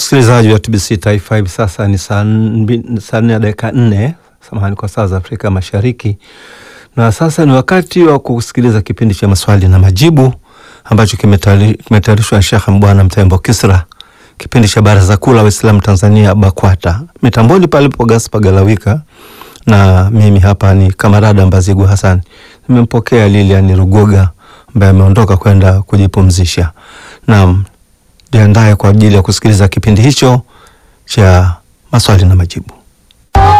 Msikilizaji wa TBC Taifa, hivi sasa ni saa mbi- saa nne na dakika nne samahani, kwa saa za Afrika Mashariki, na sasa ni wakati wa kusikiliza kipindi cha maswali na majibu ambacho kimetayari- kimetayarishwa na Shekh Mbwana Mtembo Kisra, kipindi cha Baraza Kuu la Waislamu Tanzania BAKWATA. Mitamboni palipo Gaspar Galawika na mimi hapa ni Kamarada Mbazigu Hassan. Nimempokea Lilian Rugoga ambaye ameondoka kwenda kujipumzisha. Naam, jiandaye kwa ajili ya kusikiliza kipindi hicho cha maswali na majibu.